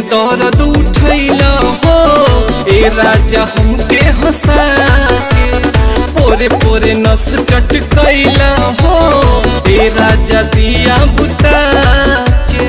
दर्द उठैला हो ए राजा हमके हंसा के पोरे पोरे नस चटकैला हो ए राजा दिया बुता के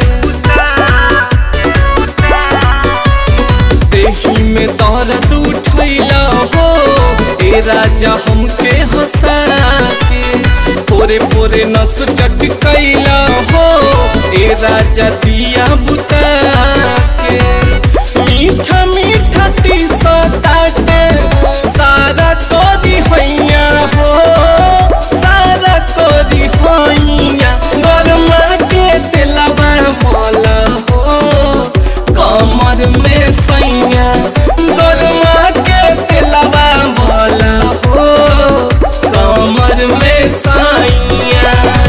देही में दर्द उठैला हो ए राजा हमके हंसा के पोरे पोरे नस चटकैला हो ए राजा दिया बुता के मीठा मीठा तीसा ताटे सारा तोरी हैया हो सारा तोरी हैया गरमा के दिलवा मल हो कमर में सैया गरमा के दिलवा मल हो कमर में सैया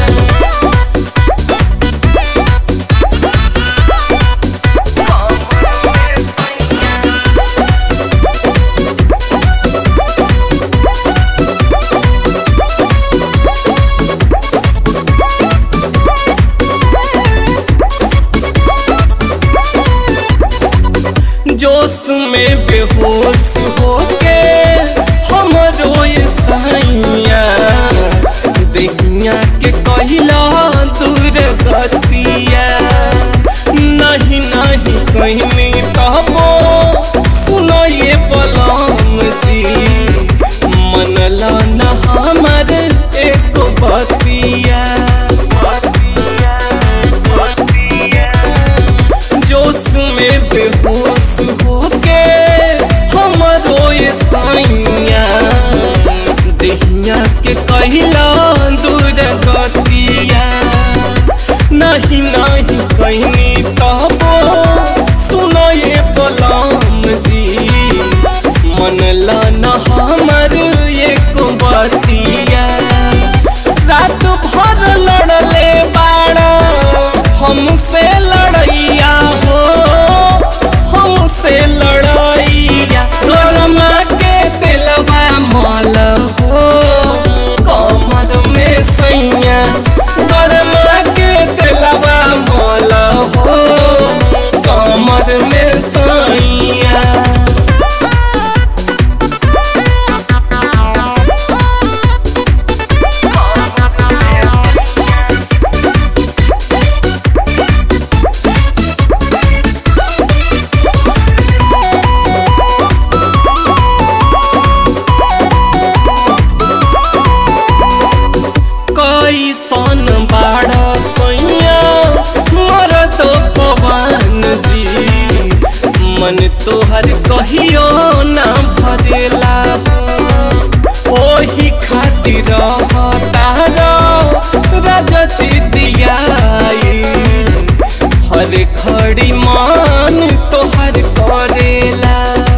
जोश में बेहोश होके हम रोए सैया देहिया के कहिला दूर गतिया नहीं नहीं कहनी कहबो सुनो ये बलम जी मनला न हमर एक बतिया जोश में बेहोश होके हमरो ये साइया देहिया के कहिला दूर गतिया नहीं नहीं कहनी कहबो सुनो ये बलम जी मनला न हमर एक बतिया रात भर लड़ले बाड़ा हमसे लड़ैया हो हमसे लड़ैया गरमा के दिलवा मल हो कमर में सैया गरमा के दिलवा मल हो कमर में सैया कैसन बाड़ सैया मरद पवन जी मन तोहर कहियो ना भरेला हो। ओही खातिर तारा राजा चितियाई हर खड़ी मान तोहर करेला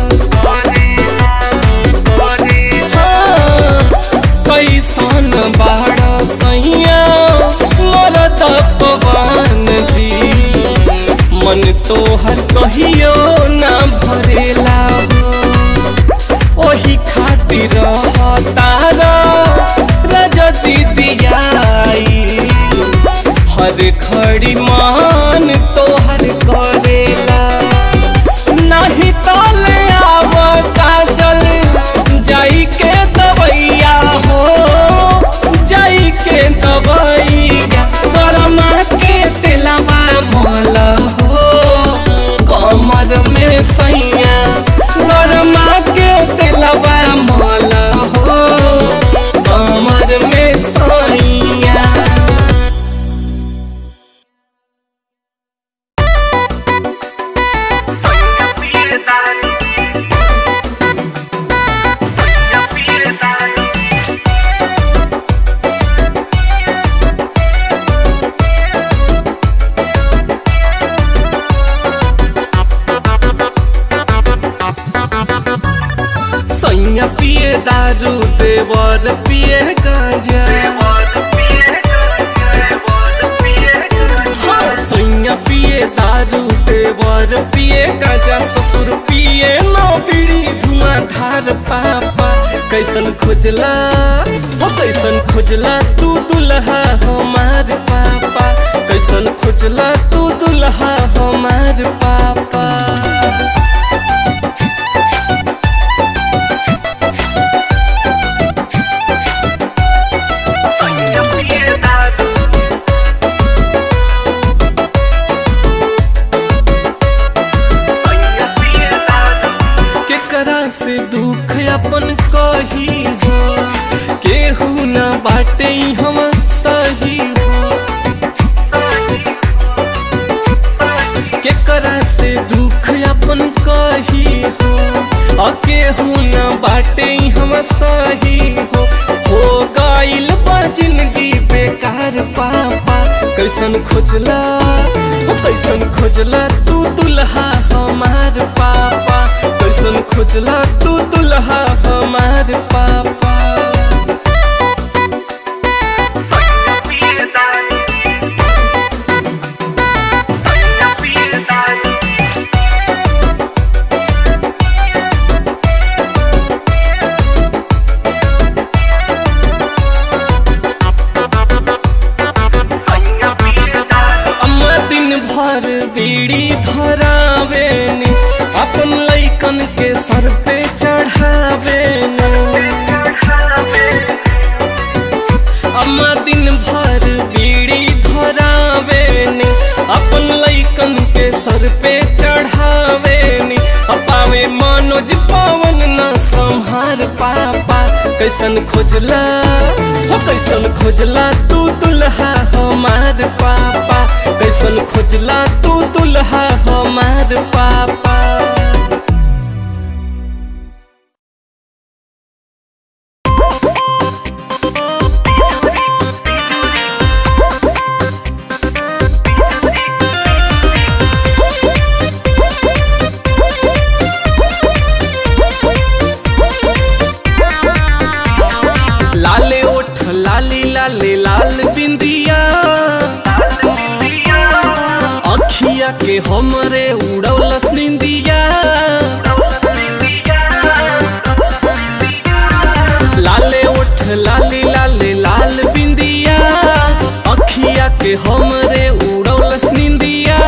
हाँ, कैसन बाड़ सैया मरद पवन जी मन तोहर कहियो ना भरेला हो ओही खातिर तारा राजा जी दियाई हर खड़ी मान तोहर करेला नहीं तले आवता जल जाई के दवैया हो जाई के दवैया गरमा के तेलवा मल हो कमर में सैया गरमा के तेलवा मल हो कमर में सैया सैया पिए दारू देवर पिए गांजा हाँ सैया पिए दारू देवर पिए गांजा ससुर पिए नौ बीड़ी धुआं धार पापा कैसन खोजला हो कैसन खोजला तू दुल्हा हमार पापा कैसन खोजला तू दुल्हा हमार पापा केकरा से दुख अपन कही हो केहू न बाटे हम सही हो केकरा से दुख अपन कही हो और केहू न बाटे हम सही हो हो गइल बा जिंदगी बेकार पापा कैसन खोजला हो कैसन खोजला तू दुल्हा हमार पापा कैसन खोजला तू दुल्हा हमार पापा अम्मा दिन भर बीड़ी धरावे ने अपन लइकन के सर पे चढ़ावे ने अम्मा दिन भर बीड़ी धरावे ने अपन लइकन के सर पे चढ़ावे ने अपावे मनोज पावन न संहार पापा कैसन खोजला हो कैसन खोजला तू दुल्हा हमार पापा कैसन खोजला तू दुल्हा हमार पापा लाले ओठ लाली लाले लाल बिंदिया अखिया के हमरे उड़ौलस निंदिया लाले ओठ लाली लाले लाल बिंदिया अखिया के हमरे उड़ौलस निंदिया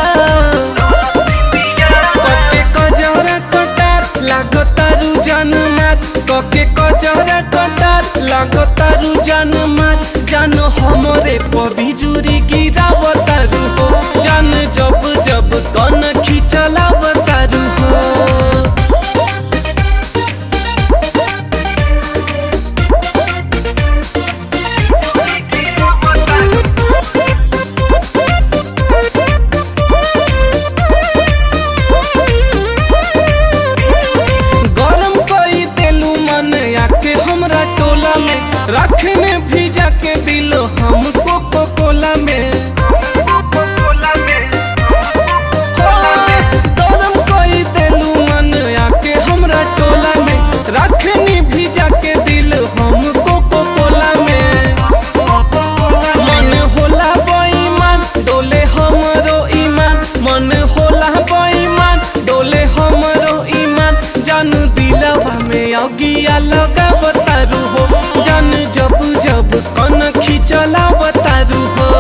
कके कजरा कटार लागतारू जनमात कके कजरा कटार लागतारू जनमात जान हमरे पबिजुरी गिरावतारू हो जान जब जब कन खिचलावतारू हो गरम कई देलू मन आके हमरा टोला में रखने भीजा के दिल हम कोको कोला में गरम कई देलू मन आके हमरा टोला में रखनी भीजा के दिल हम कोको कोला में मन होला बेईमान डोले हमरो ईमान मन होला बेईमान डोले हमरो ईमान जान दिलवा में अगिया लगा बतारू हो जान जब जब कन खिचला बतारू हो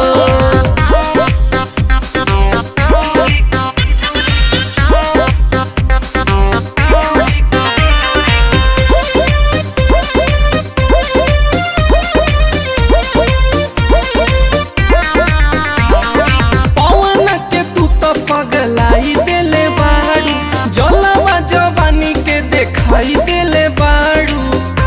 पवन के तू तो पगलाई देले बाड़ू जलवा जवानी के देखाई देले बाड़ू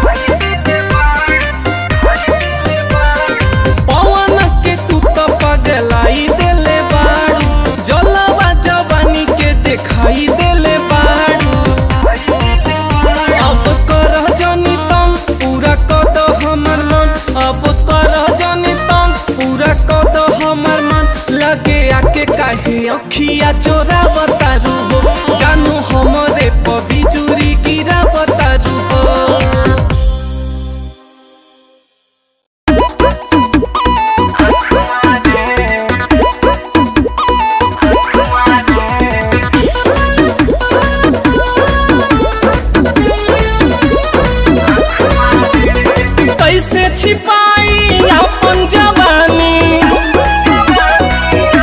पवन के तू तो पगलाई देले बाड़ू जलवा जवानी के देखाई देले बाड़ू अब कर जनी तंग पूरा कद हमर मन अब कर जनी तंग पूरा कद हमर मन लगे आके काहे अखिया चोरा बतारू हो जानू हमरे पबिजुरी गिरा बतारू हो कैसे छिपाई अपन जवानी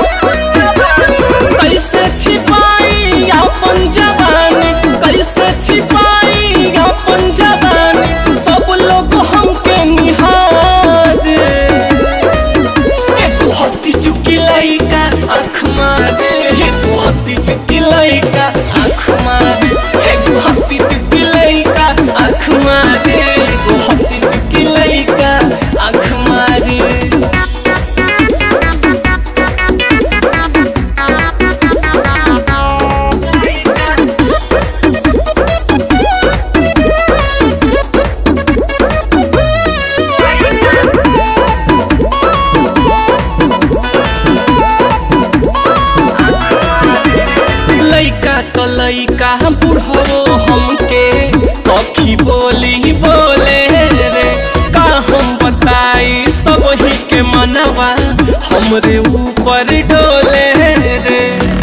के मनवा हमरे ऊपर डोले रे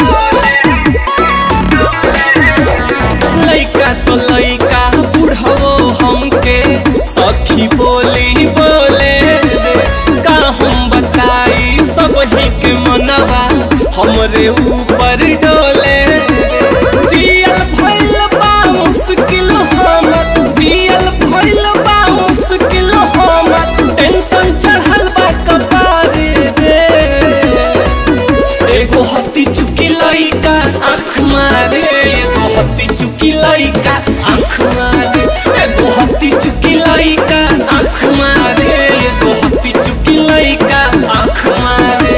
लइका तो लइका बुढ़वो हमके सखी बोली बोले रे का हम बताई सब ही के मनवा हमरे ऊपर डोले रे जियल भइल बा मुश्किल हमर जियल भइल बा मुश्किल हमर टेंशन चढ़ल बा कपारे रे एगो हत्ती चुकी लइका आँख मारे एगो हत्ती चुकी लइका आँख मारे एगो हत्ती चुकी लइका आँख मारे एगो हत्ती चुकी लइका आँख मारे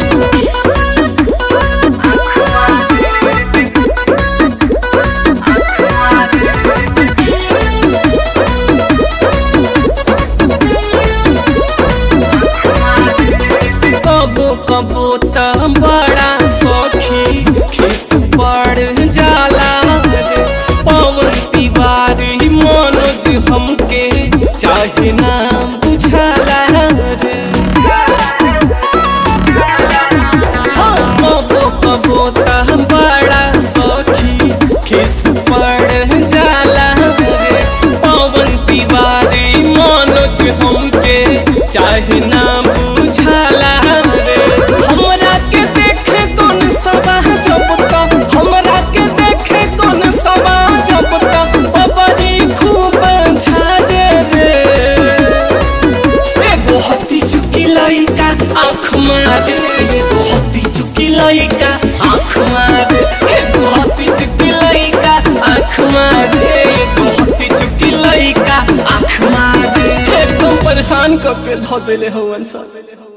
कबो कबो त बड़ा सखी खिस पड़ जाला रे पवन तिवारी मनोज हमके चाहे ना बुझाला रे हाँ, कबो कबो त बड़ा सखी खिस पड़ जाला रे पवन तिवारी मनोज हमके चाहे ना बुझाला रे हमरा के देखे कौन सबा जब तक हमरा के देखे कौन सबा जब तक बबरी खूब झारे रे एगो हत्ती चुकी लइका आँख मारे एगो हत्ती चुकी लइका आँख मारे एगो हत्ती चुकी लइका आँख मारे एगो हत्ती चुकी लइका आँख मारे एकदम परेशान करके धो देले हवन सब